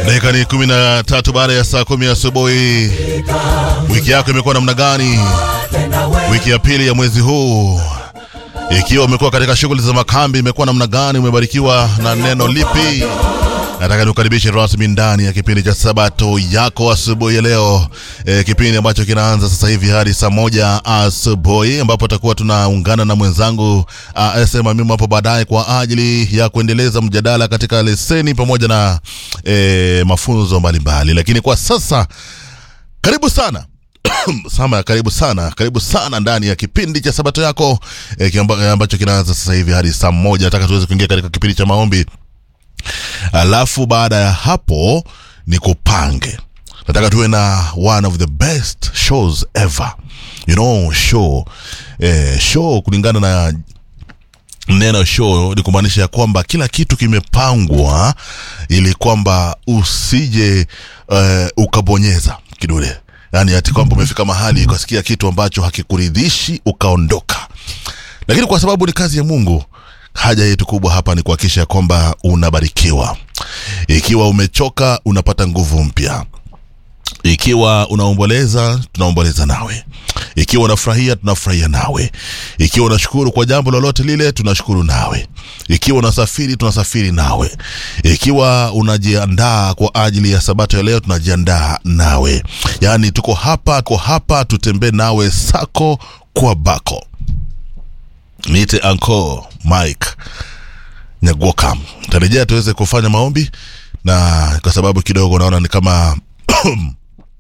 Dakika ni kumi na tatu baada ya saa kumi asubuhi. Wiki yako imekuwa namna gani? Wiki ya pili ya mwezi huu, ikiwa umekuwa katika shughuli za makambi, imekuwa namna gani? Umebarikiwa na neno lipi? Nataka nikukaribishe rasmi ndani ya kipindi cha Sabato yako asubuhi ya leo, e, kipindi ambacho kinaanza sasa hivi hadi saa moja asubuhi, ambapo tutakuwa tunaungana na mwenzangu asema mimi hapo baadaye kwa ajili ya kuendeleza mjadala katika leseni pamoja na e, mafunzo mbalimbali, lakini kwa sasa karibu sana Sama, karibu sana, karibu sana ndani ya kipindi cha Sabato yako e, kiamba, ambacho kinaanza sasa hivi hadi saa moja. Nataka tuweze kuingia katika kipindi cha maombi alafu baada ya hapo ni kupange nataka tuwe na one of the best shows ever you know show eh, show kulingana na neno show ni kumaanisha ya kwamba kila kitu kimepangwa ili kwamba usije uh, ukabonyeza kidole yaani ati kwamba umefika mahali ukasikia kitu ambacho hakikuridhishi ukaondoka lakini kwa sababu ni kazi ya mungu haja yetu kubwa hapa ni kuhakikisha kwamba unabarikiwa ikiwa umechoka unapata nguvu mpya ikiwa unaomboleza tunaomboleza nawe ikiwa unafurahia tunafurahia nawe ikiwa unashukuru kwa jambo lolote lile tunashukuru nawe ikiwa unasafiri tunasafiri nawe ikiwa unajiandaa kwa ajili ya sabato ya leo tunajiandaa nawe yaani tuko hapa tuko hapa tutembee nawe sako kwa bako niite anko mike nyagoka tarejea tuweze kufanya maombi na kwa sababu kidogo naona ni kama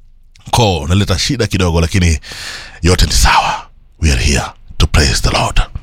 ko naleta shida kidogo lakini yote ni sawa we are here to praise the lord